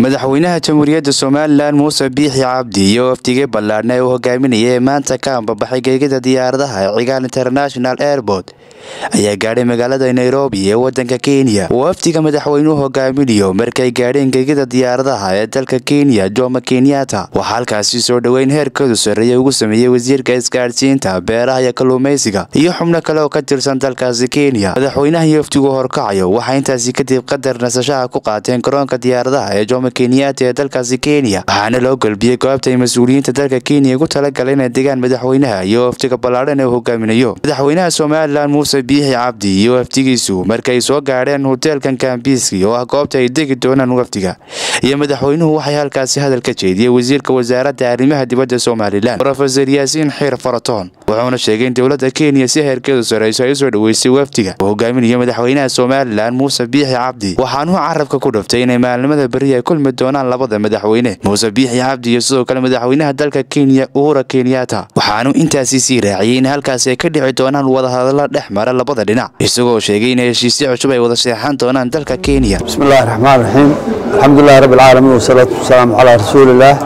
madaxweynaha jamhuuriyadda somalilan muuse biixi cabdi iyo wafdigii ballaadhna ee uu hogaaminayay ee maanta ka ambabaxay geegida diyaaradaha ee cigaal international airport ayaa gaadhay magaalada nairobi ee wadanka kenya wafdiga madaxweynuhu hogaaminayo markay gaadheen geegida diyaaradaha ee dalka kenya jomo kenyatta waxaa halkaasi soo dhoweyn heerkoodu sarreeya ugu sameeyey wasiirka isgaadhsiinta beeraha iyo kalluumaysiga iyo xubno kale oo ka tirsan dalkaasi kenya madaxweynaha iyo wafdigu horkacayo waxaa intaasi kadib qadar nasashaha ku qaateen garoonka diyaaradaha ee jomo kenyatta ee dalkaasi kenya waxaana loo golbiyey goobta ay mas-uuliyiinta dalka kenya ugu talagalay inay degaan madaxweynaha iyo wafdiga ballaadhan ee uu hogaaminayo madaxweynaha somalilan muuse biixi cabdi iyo wafdigiisu markay soo gaadheen hoteelkan kambiski oo ah goobta ay degi doonaan wafdiga iyo madaxweynuhu waxay halkaasi hadal ka jeediyey wasiirka wasaaradda arrimaha dibadda somalilan rofeor yaasiin xiir faratoon wuxuuna sheegay in dowladda kenya si heerkeedu sarreyso ay usoo dhoweysay wafdiga uu hogaaminayo madaxweynaha somalilan muuse biixi cabdi waxaanuu carabka ku dhaftay inay maalnimada beri ay kulmi doonaan labada madaxweyne muuse biixi cabdi iyo sidoo kale madaxweynaha dalka kenya uhura kenyatta waxaanuu intaasi sii raaciyey in halkaasi ay ka dhici doonaan wadahadalla dhex mara labada dhinac isagoo sheegay in heshiisyo cusub ay wada seexan doonaan dalka kenya bismillahi raxmaan raxiim alxamdulilahi rabbi alcaalamiin wasalaatu wasalaamu calaa rasuulillaah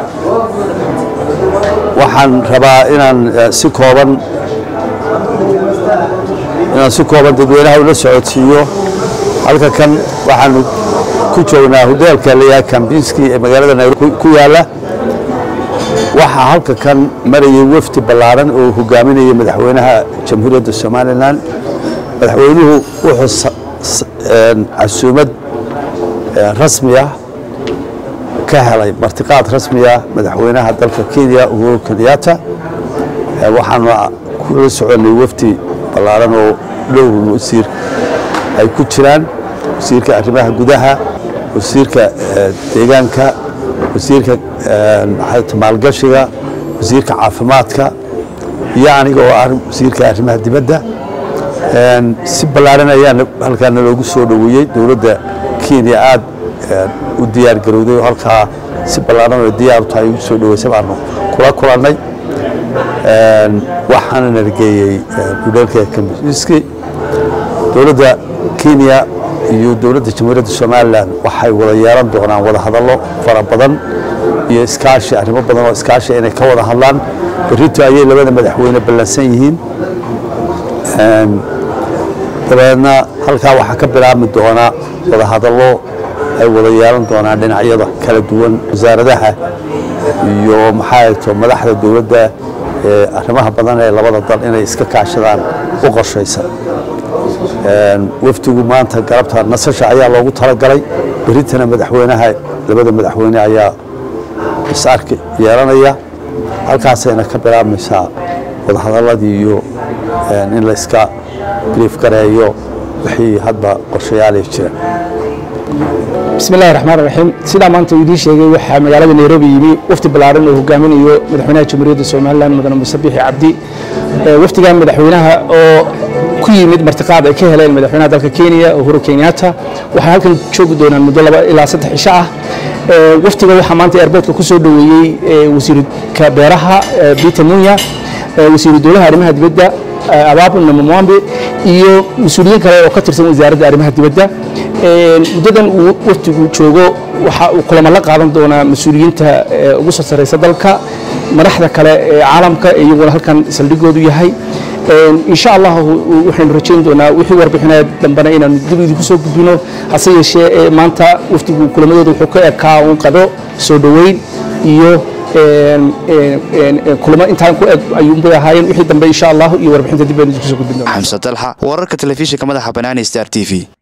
waxaan rabaa inaan si kooban inaan si kooban dadweynaha ula socodsiiyo halka kan waxaanu ku joognaa hoteelka layaha kambinski ee magaalada nairobi ku yaalla waxaa halka kan marayay wafdi ballaaran oo hogaaminaya madaxweynaha jamhuuriyadda somalilan madaxweynuhu wuxuu casuumad rasmi ah ka helay martiqaad rasmi ah madaxweynaha dalka kenya uhuru kenyatta waxaanu kula soconay wafdi ballaaran oo dhowr wasiir ay ku jiraan wasiirka arrimaha gudaha wasiirka deegaanka wasiirka maalgashiga wasiirka caafimaadka iyo aniga oo ah wasiirka arrimaha dibadda si ballaaran ayaa halkaana loogu soo dhoweeyey dowladda kenya aad u diyaar garowday oo halkaa si ballaaran oo diyaaru tahay ugu soo dhoweysay baanu kula kulannay waxaana nargeeyey hudheelka kambiski dowladda kenya iyo dowladda jamhuuriyadda somalilan waxay wada yeelan doonaan wada hadallo fara badan iyo iskaashi arrimo badan oo iskaashi inay ka wada hadlaan berrito ayay labada madaxweyne ballansan yihiin dabeedna halkaa waxaa ka bilaabmi doonaa wada hadallo ay wada yeelan doonaan dhinacyada kala duwan wasaaradaha iyo maxaa to madaxda dowladda ee arrimaha badan ee labada dal inay iska kaashadaan u qorshaysan wafdigu maanta galabta nasasha ayaa loogu talagalay berritana madaxweynaha labada madaxweyne ayaa is-arki yeelanaya halkaasayna ka bilaabmaysaa wadahadaladii iyo in la iska brief gareeyo wixii hadba qorshayaalay jira bismillahi raxmaan raxiim sidaa maanta uu idiin sheegay waxaa magaalada nairobi yimi wafdi ballaaran oo hogaaminayo madaxweynaha jamhuuriyadda somalilan mudane muuse biixi cabdi wafdigan madaxweynaha oo ku yimid martiqaad ay ka heleen madaxweynaha dalka kenya uhuru kenyatta waxay halkan joogi doonaan muddo laba ilaa saddex cisho ah wafdiga waxaa maanta airboortka ku soo dhoweeyey wasiirka beeraha peter munya wasiiru dowlaha arrimaha dibadda ababu namamwambe iyo mas-uuliyiin kale oo ka tirsan wasaaradda arrimaha dibadda muddadan uu wafdigu joogo waxa uu kulamo la qaadan doonaa mas-uuliyiinta ugu soo sarreysa dalka madaxda kale ee caalamka ee iyaguna halkan saldhigoodu yahay insha allah waxaynu rajayn doonaa wixii warbixinaya dambena inaanu dib idinku soo gudbino hase yeeshee maanta wafdigu kulamadooda wuxuu ka ekaa uun qado soo dhoweyn iyo kulamo intaan ku eg ayuunbay ahaayeen wixii dambe insha allah iyo warbixinta dib baynu idinku soo gudbin doonaa xamse dalxa wararka telefishinka madaxa banaani star t v